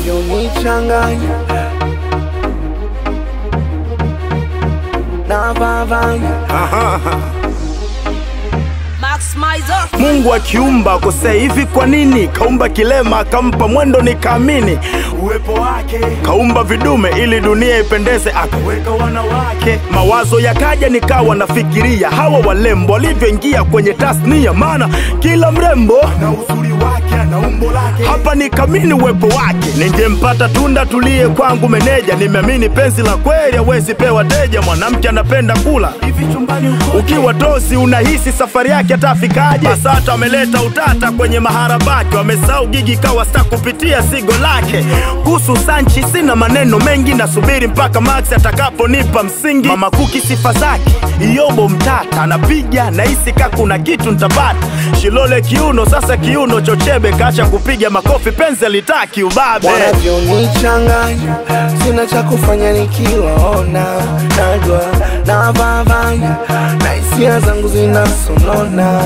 wanavyonichanganya na vavanya Max Mizer. Mungu akiumba akosei hivi, kwa nini kaumba kilema akampa mwendo nikaamini uwepo wake? Kaumba vidume ili dunia ipendeze, akaweka wanawake. Mawazo yakaja, nikawa nafikiria hawa walembo walivyoingia kwenye tasnia, maana kila mrembo na uzuri wake ana umbo lake. Hapa nikamini uwepo wake, ningempata tunda tulie kwangu meneja. Nimeamini penzi la kweli hawezi pewa teja, mwanamke anapenda kula hivi chumbani uko ukiwa tosi unahisi safari yake atafikaje? Basata ameleta utata kwenye maharabaki, wamesahau gigi kawa sta kupitia sigo lake. Kuhusu Sanchi sina maneno mengi, nasubiri mpaka Max atakaponipa msingi. Mama Kuki sifa zake, Iyobo mtata anapiga, nahisi ka kuna kitu ntapata. Shilole kiuno, sasa kiuno chochebe, kacha kupiga makofi, penzi alitaki ubabe. wanavyonichanganya sina cha kufanya nikiwaona najwa na vavanya na hisia zangu zinasonona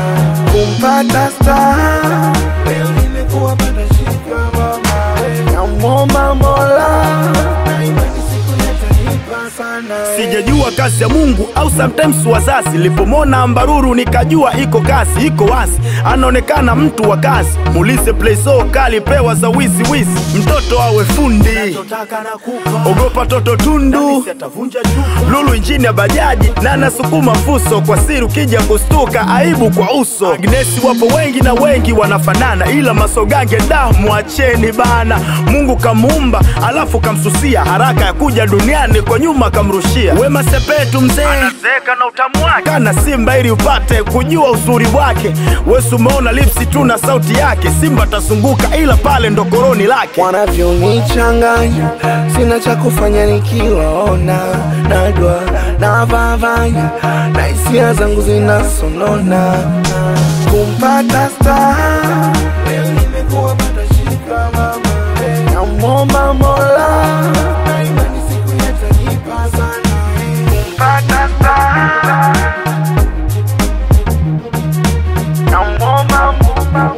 kumpata star leo nimekuwa bado shika mama namwomba mola na imani siku yatanipa sana Sijajua kazi ya Mungu au sometimes wazazi. Nilipomwona Ambaruru nikajua iko kazi, iko wazi, anaonekana mtu wa kazi. Mulise play so kali, pewa za wizi wizi, mtoto awe fundi, ogopa toto tundu, lulu injini ya bajaji na anasukuma fuso kwa siri, ukija kustuka aibu kwa uso. Agnesi wapo wengi na wengi wanafanana, ila masogange da, mwacheni bana. Mungu kamuumba alafu kamsusia, haraka ya kuja duniani kwa nyuma kamrushia. Wema Sepetu mzee anazeeka na utamu wake, kana simba ili upate kujua uzuri wake. Wesu umeona lipsi tu na sauti yake, simba tasunguka ila pale ndo koroni lake. wanavyonichanganya sina cha kufanya nikiwaona najwa na vavanya na hisia zangu zinasonona kumpata star leo nimekuwa bado shika mama namwomba mola na imani siku yatanipa sana kumpata star namwomba mola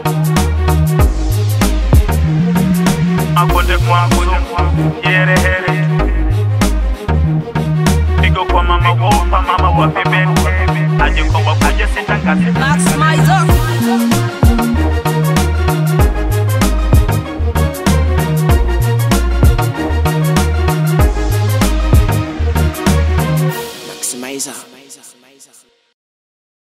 Akonde kwangu yere here Pigo kwa mama wopa mama wa pembeni Aje kwa wakuja sitangazi Max Mizer.